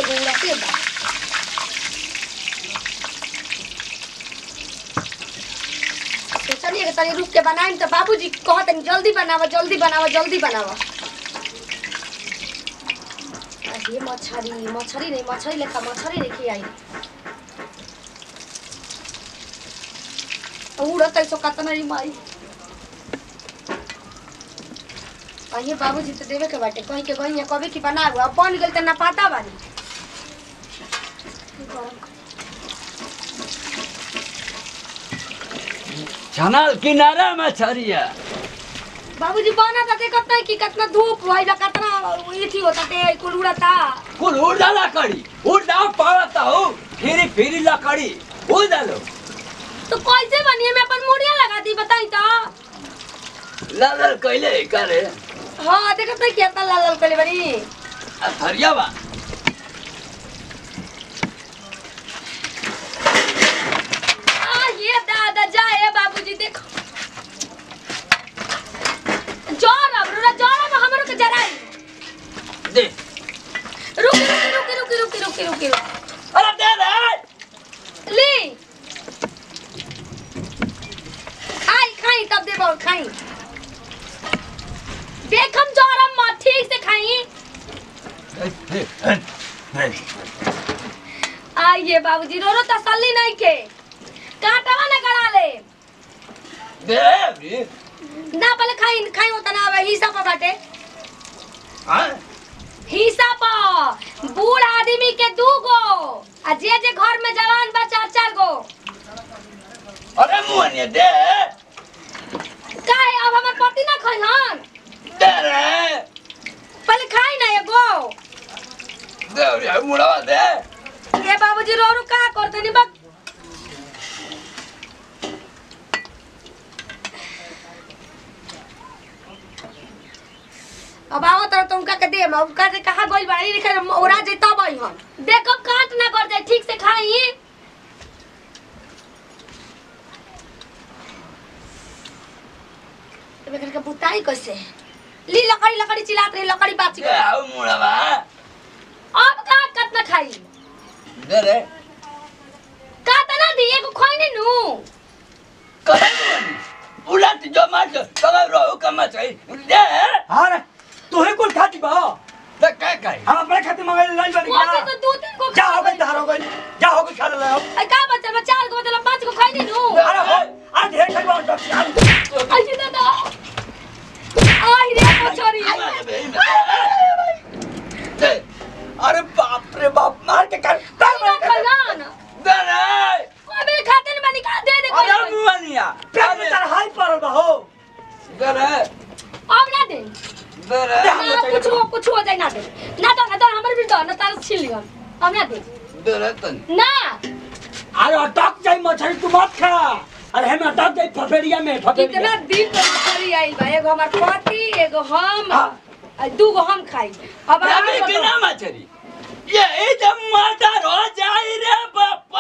एगो उड़ाते बा सोचलिए कि तनी रुक के बनाएम तो बाबूजी कहत जल्दी बनावा जल्दी बनावा जल्दी बनावा आ, ये मछरी मछरी नहीं मछरी लेखा मछरी देखी आई उड़त ऐसो कतना री माई कहीं बाबूजी तो देवे के बाटे कहीं के कहीं कभी की बना अब बन गेल त ना पाता बानी छनल किनारा मछरिया बाबूजी बना त देखत नहीं कि कितना धूप भइल कितना इथी होता ते कुल उड़ता कुल उड़ा लकड़ी उड़ा पावता हो फिरी फिरी लकड़ी उड़ा लो तो कैसे बनिए मैं अपन मुड़िया लगा दी बताई तो लाल लाल कैले करे हाँ देखत नहीं कितना लाल लाल कले बनी हरिया बा आ ये दादा जाए बाबूजी देखो जोर अब रुरा जोर अब हमरो के जराई दे रुकी रुकी रुकी रुकी रुकी रुकी रुकी अरे दे दे ली खाई खाई तब दे बहुत खाई देखम जोरम मत ठीक से खाई आइए बाबूजी रो रो तसल्ली नहीं के काटवा ना करा ले दे रे ना पहले खाई खाई होता ना अब हिस्सा पर बाटे हाँ हिस्सा पर बूढ़ आदमी के दू गो आ जे जे घर में जवान बा चार चार गो अरे मुहनिया दे काहे अब हमर पति ना खाई हन दे रे पहले खाई ना एगो दे रे मुड़ा दे ये बाबूजी रो रो का करते नी बक अब आओ तर तुमका के दे मैं उनका से कहा गोल बाड़ी लिखे ओरा जे तब आई हम देखो काट ना कर जाए ठीक से खाई एबे करके बुताई कैसे ली लकड़ी लकड़ी चिल्लात रही लकड़ी बाची दे आओ मुड़ा बा अब का कतना खाई दे रे का तना दी एगो खोई नहीं नु करे मुहनी उलट जो मार तगा रो कमा चाहिए दे हाँ रे तू ही कुल खाती बा दे काय काय हम अपने खाते मंगाई लाई बनी वो क्या तो दो तीन को जा हो गई धार हो गई जा हो गई खा ले आओ आई का बच्चा मैं चार को मतलब पांच को खाई नहीं नु अरे हो आज ढेर खाई बा डॉक्टर आई ये दादा आई रे मछरी दे अरे बाप रे बाप मार के कर आई ना खलान दे रे कोई खाते नहीं बनी का दे दे अरे कोई मुहनिया पेट में तार हाई पड़ल बा हो दे रे अब ना दे दे रे ना कुछ हो कुछ हो जाए ना दे ना तो ना तो हमर भी तो ना तार छीन लियो अब ना दे दे रे तन ना अरे अटक जाई मछली तू मत खा अरे हम अटक जाई फफेरिया में कितना फफेरिया दिन तो मछली आई बा एगो हमार पति एगो हम हाँ। आ दू गो हम खाई अब अबे आगे के बताओ। ना मछरी ये एकदम मर्डर हो जाए रे बापा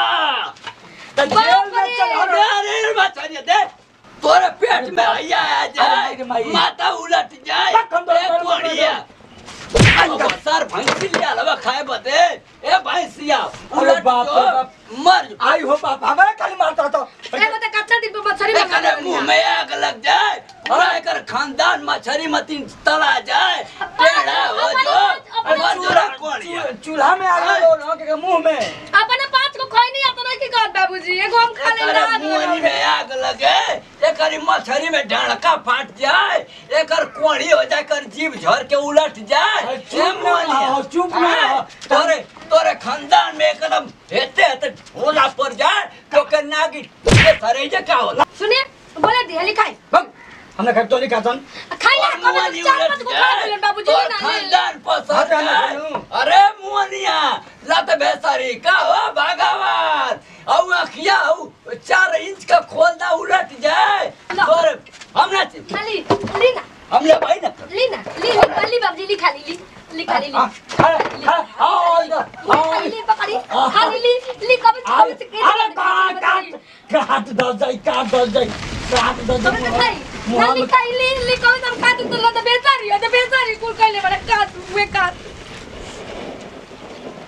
तो जेल में चल अरे अरे मछरी दे तोरे पेट में आया आ अरे जाए माई। माथा उलट जाए पक हम तो ए कर- कोड़िया अब सर भैंसी लिया लवा खाए बते ए भैंसिया अरे उलट बाप रे जो बाप। मर जो। आई हो बाप हमारे खाली मारता तो एगो तो कच्चा दिन पे मछली बना एकरे मुंह में आग लग जाए और एकर खानदान मछरी मती तला जाए टेढ़ा हो जो मर जो रे कोड़िया चू- चूल्हा में आग लगो ना के मुंह में अपने पाँच को खोई नहीं आता ना की कहत बाबूजी एगो हम खा ले एकर मुहनी में आग लगे एकर मछली में ढड़का फाट जाए एकर कोड़ी हो जाए एकर जीभ झर के उलट जाए अरे ए चुप ना मुहनिया। रहो, चुप ना हाँ, रहो। तोरे तोरे खानदान में एकदम हेते हेते ढोला पड़ जाए तो के नागी के सरे जे का होला सुनिए बोले दी हली खाई बक हमने खाई तो नहीं खातन खाई ना और कभी मुहनी तो चार उलट पाँच को खा जाए, ले बाबूजी तोर ना ले खानदान पसर हाँ, जाने जाए देनु। अरे मुहनिया लत बेसरी का हो भगवान औ अखिया औ चार इंच का खोलदा उलट जाए लो। तोरे हमने खाली ली ना हमने भाई ना ली ना ली ली ली बाबूजी ली खाली ली ली खाली ली हाँ, हाँ, हाँ, आओ इधर, आओ खाली इधर। ली पकड़ी खाली ली ली कभी अरे कभी अरे काट काट काट दस जाई काट दस जाई काट दस कभी तो खाई जाई ना ली खाई ली ली कभी तो खा तू तो लता बेचारी है तो बेचारी कुल कहले बड़ा काट वे काट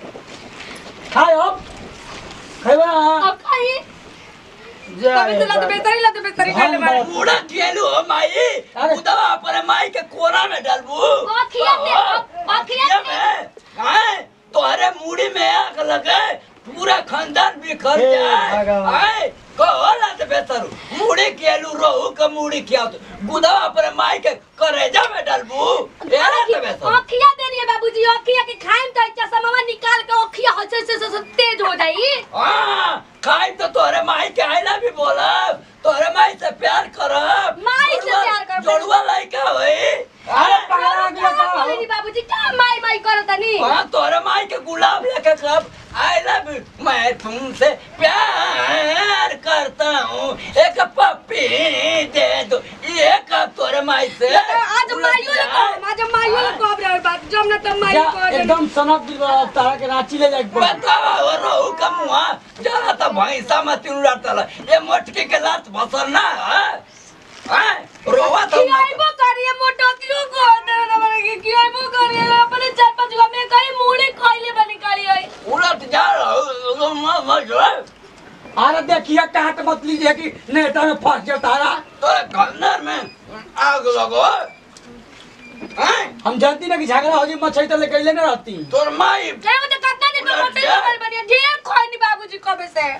खाए अब खैबा अब खाई जय कभी तो लाते बेतरी लाते बेतरी हम खाने वाले बात- मुड़ा केलू हो माई अरे। उदवा पर माई के कोरा में डालबू अखिया ते- अ- अखिया ते- में हैं तोहरे मुड़ी में आग लगे पूरा खानदान बिखर हे जाए भगवान। हैं कहला तो बेहतर मुड़ी केलू रोहू का मुड़ी किया तो गुदवा पर माई के करेजा में डालबू यार तो बेहतर अखिया देनी है बाबूजी अखिया के खाइम तो चश्मा निकाल के अखिया हो से से से तेज हो जाई हाँ खाई तो तोहरे माई के आइला भी बोलब तोहरे माई से प्यार करब माई से जोड़ुआ- प्यार करब। जोड़ुआ लइका होई अरे हैं? पगला गिरा क्या का बोलेनी बाबूजी क्या माई माई करतनी हाँ तोरे माई के गुलाब लेके कब आई लव यू मैं तुमसे प्यार करता हूँ एक पप्पी दे दो ये कब तोरे माई से आज माइयो ले को आज माइयो ले को रे बात जब ना तब माई जा को एकदम सनक दिल वाला तारा के रांची ले जाके पड़ी बतावा वो रहू का मुआ जरा तो भैंसा में तीन लड़ता ये मोटकी के लात भसर ना है हैं? रोवा तो की आइबो करिए मोटो क्यों को दे ना बने की की आइबो करिए अपने चार पांच गो में कहीं मुड़ी खइले बनी करी आई उलट जा रहा हूँ अरे देखिए काट मत लीजिए कि नेटा में फंस जाए तारा तोरे गन्नर में आग लगो हैं? हम जानती ना कि झगड़ा हो जाए मछली तो लेके ले ना रहती तोर माई क्या मुझे कितना दिन में उलट मोटे जा। निकल बनी ढेर खोई नहीं बाबूजी कबे से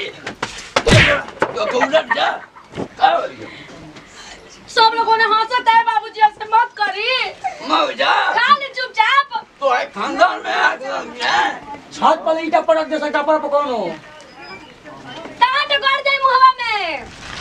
तो तू उलट जा का हो गया? सब लोगों ने हंसत है बाबूजी ऐसे मत करी मौजा खा ले चुपचाप तो है खानदान में आग लग गया छत पर ईटा पटक जैसा कपड़ा पकड़ो कहाँ टकर जाए मुहवा में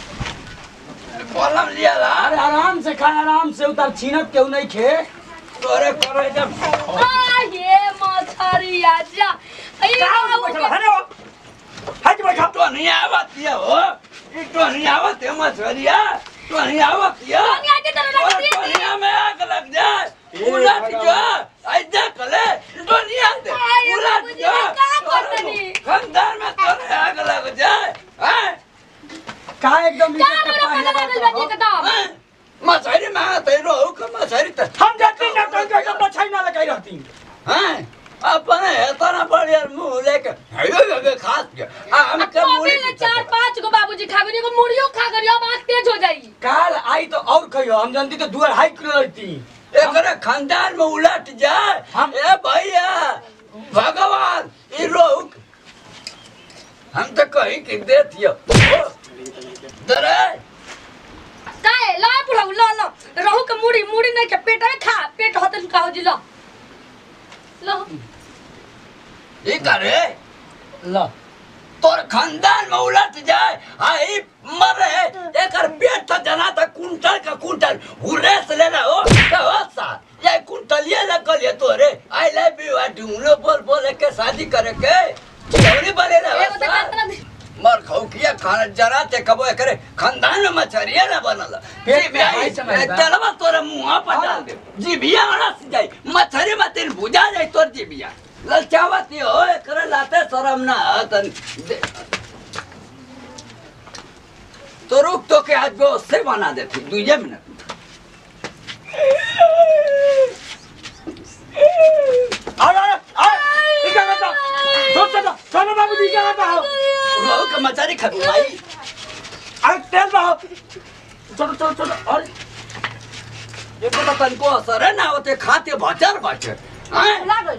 कलम लिया ला अरे आराम से खा आराम से उतार छीनत केहू नहीं खे तोरे करे जब आ ये मछरी आजा अरे बाबू के हट बैठा तो नहीं आवत ये हो ये तो नहीं आवत है मछरिया तो नहीं आवत ये तो नहीं आती तो लग और रही थी। दुनिया में आग लग जाए ए उलट भगवान। जा ऐसा कले दुनिया से आए उलट बाबूजी, जा मैं क्या करतनी? खानदान में तोरे आग लग जाए हैं का एकदम का नीचे मेरा पहले पता लगल बनी एकदम हैं? मछरी में आते रहो का मछरी तो हम जाती ना तो एकदम मछली ना लगाई रहती हैं अपने इतना बढ़िया मुंह लेके हेयो हेयो खास के आ हम अब के तो मुड़ी अभी ले चार पांच गो बाबूजी खा गई एगो मुड़ियो खा गई अब आंख तेज हो जाई काल आई तो और खइयो हम जानती तो दू अढ़ाई किलो रहती एकरे खानदान में उलट जाए हम- ए भैया भगवान ई रोक हम तो कहीं कि देतियो दरे काहे ला पुरा ला ला रहू के मुड़ी मुड़ी नहीं के पेट में खा पेट होते खाओ जी ला ला ई करे ला तोर खानदान में उलट जाए आई मरे एकर पेट तो जना था कुंटल का कुंटल हुरेस लेना हो तो हो सा ये कुंटल ये लगल ये तोरे I love you I do बोल बोल के शादी करे के चिरौरी बने ना एगो तो कितना मर खाऊ किया खाना जरा ते कबो करे खानदान में मछरिया ना बनल पेट जी में हाय समय बा। तेलवा तोरे मुंह पर डाल दे जीबिया अड़स जाई मछरी में तेल बुझा जाई तोर जीबिया ललचावती हो एकरे लाते शरम ना तन तो रुक तो के आज वो से बना देती दुए मिनट अरे अरे अरे क्या करता छोड़ छोड़ छोड़ बाबू जी क्या करता हो रोह के मछरी खाबू भाई अरे तेल बहाओ छोड़ छोड़ छोड़ अरे ये पता तनको असर ना होते खाते भचर भचर हैं ला गई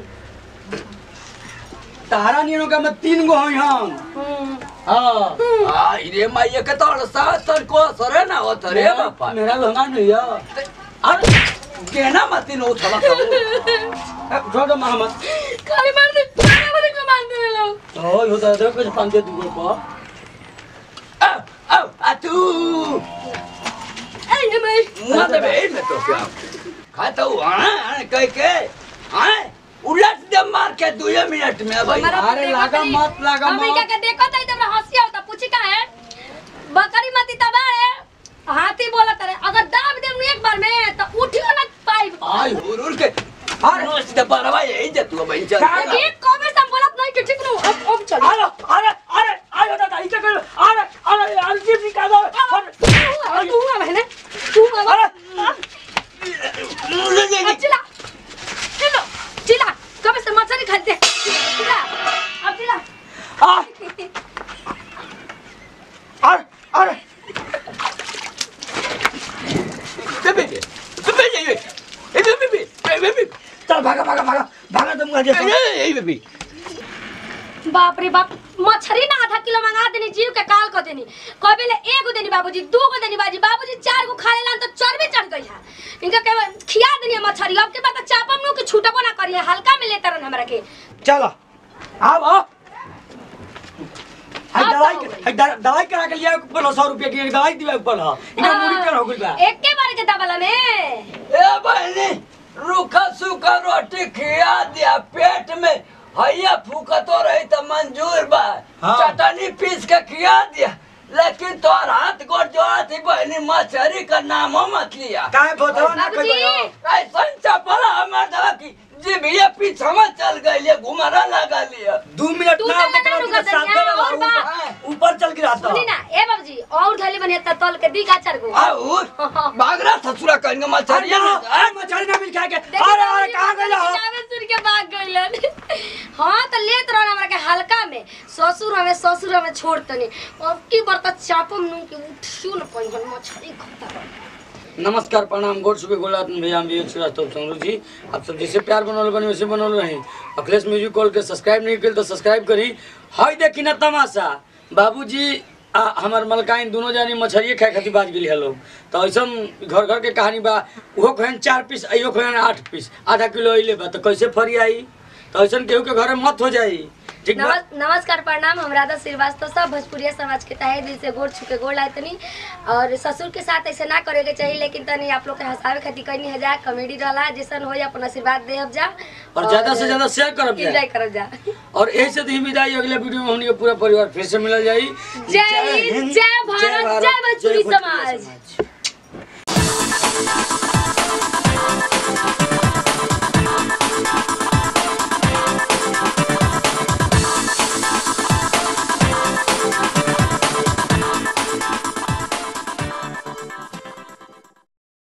तारा नियनों का मैं तीन गो हई हम हम्म हाँ आ रे माई के तो सात तनको असर ना होत रे बापा मेरा लहंगा नहीं है अरे केना मती नो थला खाऊ छोड़ दो मोहम्मद खाली मार दे खाली मार दे को मार दे लोग ओ यो तो देखो कुछ पांच दे दूंगा पर आ आ आ तू ए ये मैं मुआ दे बे मैं तो क्या खाता हूँ हाँ कह के हाँ उलट दे मार के दुए मिनट में भाई हमारा अरे देखो लागा तनी। मत, लागा हम मत। इनका के देखो तो इधर हंसी आवता पूछी का है बकरी मती तबा है हाथी बोला तरे अगर दाब दे एक बार में तो उठियो ना पाई आई उड़ उड़ के अरे। नोच दे बरवा यही दे तू भाई चल अरे, एक कबे से हम बोलत नहीं कि ठीक नु अब अब चल अरे अरे अरे अरे दादा इसे कर अरे अरे अरे जीप निकाल दो अरे तू आ बहने तू आ ले ले ले चिल्ला चिल्लो चिल्ला कबे से मछली खाते चिल्ला अब दूंगा जैसे ए बेबी बाप रे बाप मछरी ना आधा किलो मंगा देनी जीव के काल को देनी कबे ले एगो देनी बाबूजी दू गो देनी बाजी बाबूजी चार गो खा लेला तो चर्बी चढ़ गई है इनका के खिया देनी मछरी अब के बाद चापम नु के छूटबो ना करिए हल्का में लेते रहन हमरा के चलो आओ आओ हाय अब दवाई तो हो गई। हाय दवा- दवाई करा के लिया ऊपर सौ रुपया की एक दवाई दिया ऊपर हा इनका मुड़ी कर हो गई बा एक के बार के दबला में ए बहनी रूखा सूखा रोटी खिया दिया पेट में हैया फूकतो रही तो मंजूर बा हाँ। चटनी पीस के खिया दिया लेकिन तोहर हाथ गोड़ जोड़ा थी बहनी मछली का नामो मत लिया काहे बोतवा ना कोई बाबूजी बा ऐसा चपला हमार दवा की जीभिया पीछा में चल गई घुमरा लगा लिया दू मिनट दू ना मिनट बकरा ना के रुका साथ दनिया, में और बा। ऊपर ऊपर चल गिरा था सुनी ना ए बाबूजी और धली बने त तल के दी गाचर गो और बागरा ससुरा कहेंगे अरे मछलिया ना, में अरे मछली ना मिल खाए के देखी अरे बाबूजी, अरे कहां गइल हो जावे सुन के भाग गइलन हां त लेत रहन हमरा के हल्का में ससुर हमें ससुर हमें छोड़ तनी अब की बरता चापम नु के उठियो न पहिन मछली खाता रह नमस्कार प्रणाम गोड सुबह गोलात भैया हम विवेक श्रीवास्तव चंद्रू जी आप सब जैसे प्यार बनल बनी वैसे बनल रही अखिलेश म्यूजिक कॉल के सब्सक्राइब नहीं करी तो सब्सक्राइब करी हई देखी ना तमाशा बाबूजी आ हमार मलकाइन दोनों जानी मछलिए खाए खातिर बाज गेली हलो तो ऐसा घर घर के कहानी बा उहो खोहन चार पीस अयो खोहन आठ पीस आधा किलो अइले बा तो कैसे फरी आई तो ऐसा केहू के घरे मत हो जाई ठीक बा नमस, नमस्कार प्रणाम हम राधा श्रीवास्तव सब भोजपुरिया समाज के तहे दिल से गोड़ छुके गोड़ लाए तनी और ससुर के साथ ऐसे ना करे के चाहिए लेकिन तनी आप लोग के हंसावे खातिर कनी है जा कॉमेडी रहला जैसन हो अपन आशीर्वाद देहब जा और ज्यादा से ज्यादा शेयर करब एंजॉय जाए करब जा और यही से ही विदाई अगले वीडियो में हमनी के पूरा परिवार फिर से मिल जाई जय हिंद, जय भारत, जय भोजपुरी समाज। समाज।